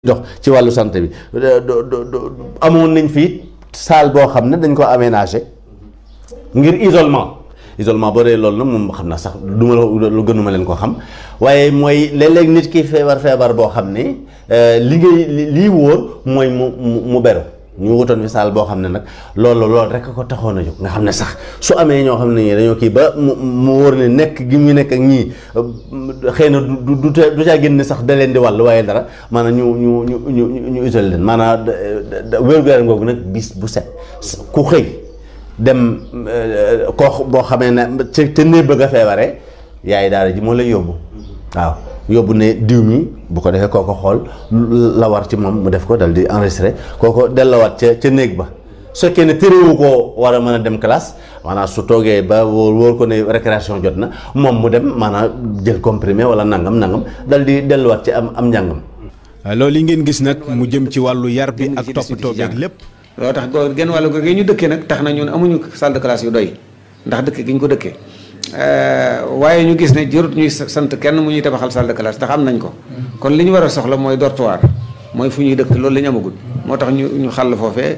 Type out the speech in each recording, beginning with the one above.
dox ci wàllu santé bi amoon nañ fii salle boo xam ne dañ ko aménagé ngir isolement isolement boo dee loolu nag moom xam naa sax du ma la lu gënuma leen ko xam waaye mooy léeg-léeg nit ki feebar feebar boo xam ne li ngay lii wóor mooy mu mu beru ñu wutoon fi salle boo xam ne nag loolu loolu rek ko taxoon a jóg nga xam ne sax su amee ñoo xam ne ñii dañoo kii ba mu mu wóor ne nekk gi mu nekk ak ñii xëy na du du du caa génn sax da leen di wàll waaye dara maanaam ñu ñu ñu ñu ñu isolé leen maanaam wér-gu-yaram googu nag bis bu set ku xëy dem koo boo xamee ne ca ca néeg bëgg a feebaree yaay daara ji moo lay yóbbu waaw yóbbu ne diw mi bu ko defee kooko xool la war ci moom mu def ko dal di enregistré kooko delloowaat ca ca néeg ba su fekkee ne téréwu koo war a mën a dem classe maanaam su toogee ba wóor wóor ko ne récréation jot na moom mu dem maanaam jël comprimé wala nangam nangam dal di delluwaat ci am am njàngam. loolu yi ngeen gis nag mu jëm ci wàllu yar bi ak toppatoo beeg lépp. loo tax goo genn wàllu gi ñu dëkkee nag tax na ñun amuñu salle de classe yu doy ndax dëkk gi ñu ko dëkkee waaye ñu gis ne jërut ñuy sant kenn mu ñuy tabaxal salle de classe ndax am nañ ko kon li ñu war a soxla mooy dortoir mooy fu ñuy dëkk loolu la ñu amagul moo tax ñu ñu xàll foofee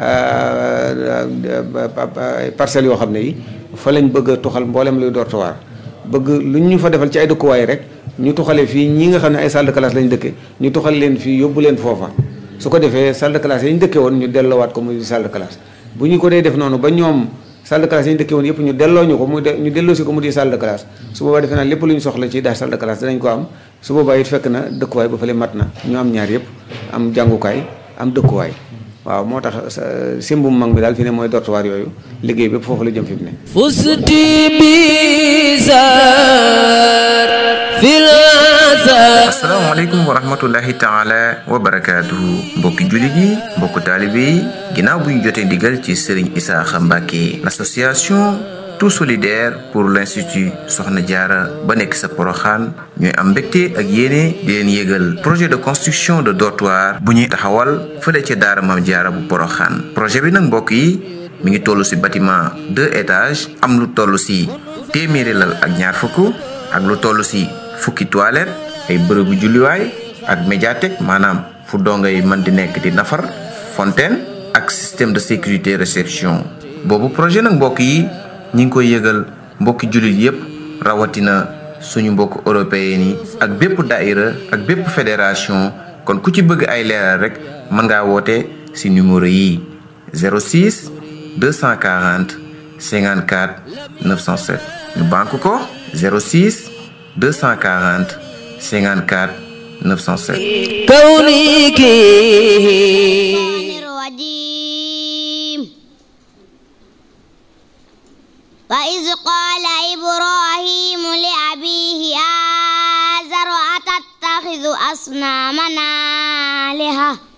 parcelles yoo xam ne yi fa lañ bëgg a tuxal mboolem luy dortoir bëgg lu ñu fa defal ci ay dëkkuwaay rek ñu tuxale fii ñi nga xam ne ay salle de classe lañ dëkke ñu tuxal leen fii yóbbu leen foofa su ko defee salle de classe yi ñu dëkke woon ñu delloowaat ko muy salle de classe bu ñu ko dee def noonu ba ñoom salle de classe yi ñu dëkke woon yëpp ñu delloo ñu ko muy ñu delloo si ko mu di salle de classe su boobaa defe naa lépp lu ñu soxla ci daal salle de classe dinañ ko am su boobaa it fekk na dëkkuwaay ba fële mat na ñu am ñaar yëpp am jàngukaay am dëkkuwaay waaw moo tax simbum mag bi daal fi ne mooy dortoir yooyu liggéey bépp foofu la jëm fi mu ne fusti bizar fil asalaamaaleykum wa rahmatullahi taala wa barakaatuhu mbokki jullit yi mbokku taalibe yi ginnaaw bu ñu jotee ndigal ci Serigne Isaaxa Mbàkke l'association tout solidaire pour l'institut Soxna Jaara ba nekk sa Poroxaan ñooy am mbégte ak yéene di leen yégal projet de construction de dortoir bu ñuy taxawal fële ca daara Maam Jaara bu Poroxaan projet bi nag mbokk yi mi ngi toll ci bâtiment deux étages am lu toll ci téeméeri lal ak ñaar fukk ak lu toll ci fukki toilette ay bërëbu julliwaay ak médiathèque maanaam fu dongay mën di nekk di nafar fontaine ak système de sécurité réception boobu projet nag mbokk yi ñi ngi koy yëgal mbokki jullit yépp rawatina suñu mbokk européen yi ak bépp daïra ak bépp fédération kon ku ci bëgg ay leeral rek mën ngaa woote ci numéro yi 06 240 54 907 ñu banque ko 06 240 54 907 كونك وإذ قال إبراهيم لأبيه آزر أتتخذ أصنامنا آلهة